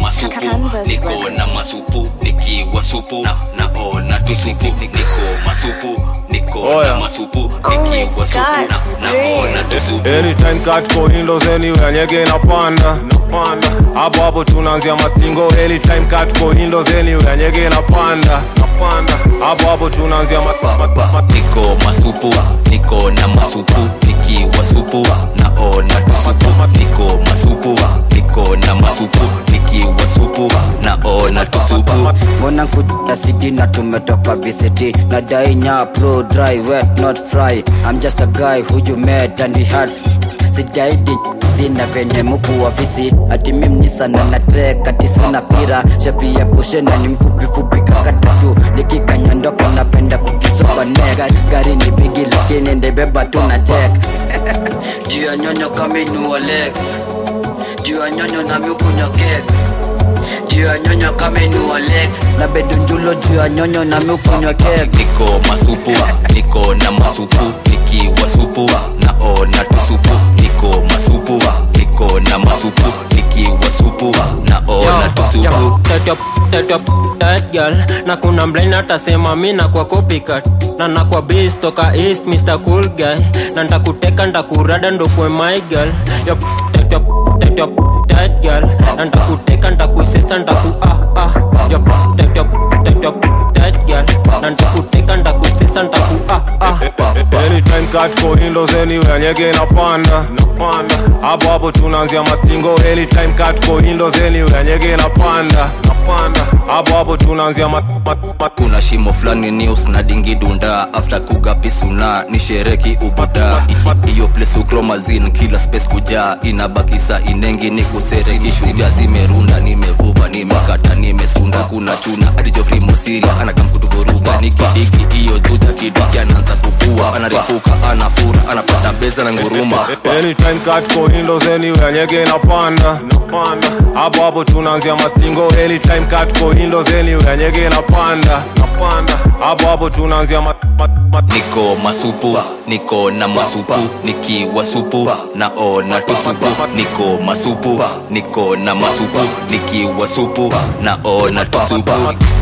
masupu Canvas niko Records. na masupu nikiwa supu na naona tusupu niko masupu niko Oya. na masupu Oh my nikiwa supu God, na great. naona tusupu anytime cut kwa windows anywhere nyege inapanda napanda hapo hapo tunaanzia mastingo anytime cut kwa windows anywhere nyege inapanda napanda hapo hapo tunaanzia ma, ma, ma, ma, niko masupu niko na masupu nikiwa supu naona tusupu niko masupu niko na masupu nikiwa supu naona tusupu mbona kuta city na tumetoka VCT na dai nya pro dry wet not fry I'm just a guy who you met and we had sijaidi zina venye muku ofisi ati mimi sana na trek ati sina pira shapi ya kushena ni mfupi fupi kakatatu nikikanyandoka napenda kukisoka neck gari ni bigi lakini ndebeba tu na check juu ya nyonyo kaminua legs juu ya nyonyo na mikunywa kek juu ya nyonyo kaminua legs na bedunjulo juu ya nyonyo na mikunywa kek niko masupu niko na masupu nikiwa supu naona tusupu niko masupu niko na masupu nikiwa supu naona tusupu that girl na kuna mblane atasema mi nakwa copycat na nakwa base toka east mr cool guy na ntakuteka ntakurada ndokwe my girl Yup, that, yup, that, yup, that girl na ntakuteka ntakuisesa ntaku ah ah Yup, that, yup, that, yup, that girl na ntakuteka ntakuisesa ntaku ah ah anytime cut kwa windows anywhere nyege inapanda napanda hapo hapo tunaanzia mastingo anytime cut kwa windows anywhere nyege inapanda napanda hapo hapo tunaanzia ma, ma, ma, kuna shimo fulani news na dingi dunda after kugapisuna ni shereki ubuda I- iyo place ukromazin kila space kujaa inabakisa inengi ni kusereki shuja zimerunda nimevuva nimekata nimesunda kuna chuna adijofrimosiria anakamkutuvuruga nikidiki iyo juja kidiki anaanza kukua anarifuka anafura anapata beza na nguruma anytime cut kwa windows anywhere nyege inapanda napanda hapo hapo tunaanzia mastingo anytime cut kwa windows anywhere nyege inapanda napanda hapo hapo tunaanzia ma, ma, ma, niko masupu niko na masupu nikiwa supu naona tusupu niko masupu niko na masupu nikiwa supu naona tusupu